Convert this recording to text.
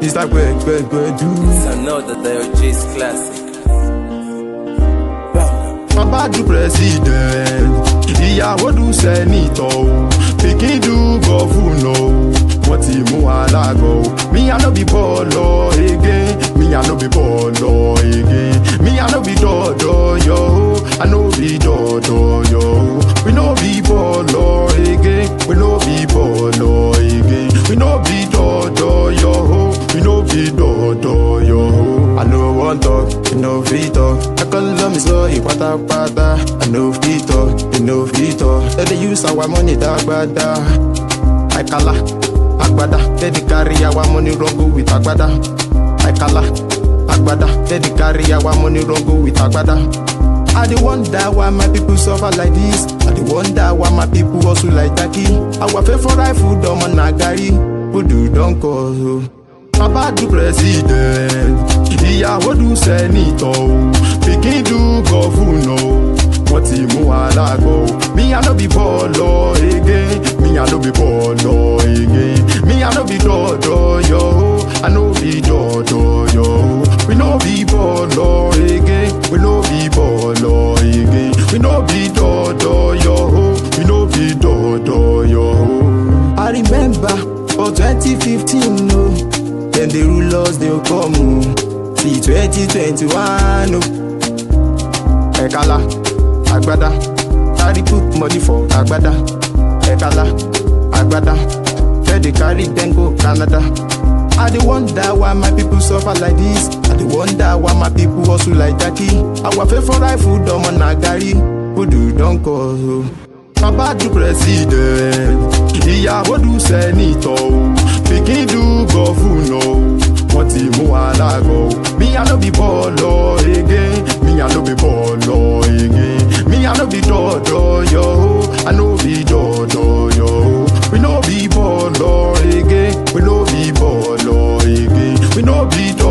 It's like where, where, where do. It's another Diogenes classic. Bàbá du president, ìyàwó du sẹ́nitọ̀ o, pikin du gọ́fúnà o, wọ́n ti mú alágọ̀ o. Mi I no be bọ́ọ̀lọ̀ again, mi I no be bọ́ọ̀lọ̀ again, mi I no be dọ̀dọ̀ yọ o, I no be dọ̀dọ̀ yọ o. We no be bọ́ọ̀lọ̀ again, we no be bọ́ọ̀lọ̀ again, we no be dọ̀dọ̀ yọ o, we no be dọ̀dọ̀ yọ o. I no wan talk, you no fit talk. I call me so ìpátápátá. I no fit talk, you no fit talk. Dem dey use our money dágbádá. Àìkálá, àgbàdá. Dem dey carry our money run go with àgbàdá. Àìkálá, àgbàdá. Dem dey carry our money run go with àgbàdá. I dey wonder why my people suffer like this. I dey wonder why my people hustle like Jackie. Our favourite food ọmọ na garri. Food don cost o. Bàbá du president, ìyàwó du sẹ́nitọ̀ o, pikin du gọ́fúnà o, wọ́n ti mú alágọ̀ o. Mi I no be bọ́ọ̀lọ̀ again, mi I no be bọ́ọ̀lọ̀ again, mi I no be dọ̀dọ̀ yọ o, I no be dọ̀dọ̀ yọ o. We no be bọ́ọ̀lọ̀ again, we no be bọ́ọ̀lọ̀ again, we no be dọ̀dọ̀ yọ o, we no be dọ̀dọ̀ yọ o. I remember for 2015 o. No. Then the rulers they'll come o. See 2021 o. Ẹ̀kálá, àgbàdá, carry put money for àgbàdá. Ẹ̀kálá, àgbàdá, tell the carry dem go Canada. I dey wonder why my people suffer like this. I dey wonder why my people hustle like Jackie. Our favourite food ọmọ na garri, food don cost o. Bàbá du president, ìyàwó du sẹ́nitọ̀ o, pikin du gọ́fúnà o, wọ́n ti mú alágọ̀ o. Mi I no be bọ́ọ̀lọ̀ again, mi I no be bọ́ọ̀lọ̀ again, mi I no be dọ̀dọ̀ yọ o, I no be dọ̀dọ̀ yọ o. We no be bọ́ọ̀lọ̀ again, we no be bọ́ọ̀lọ̀ again, we no be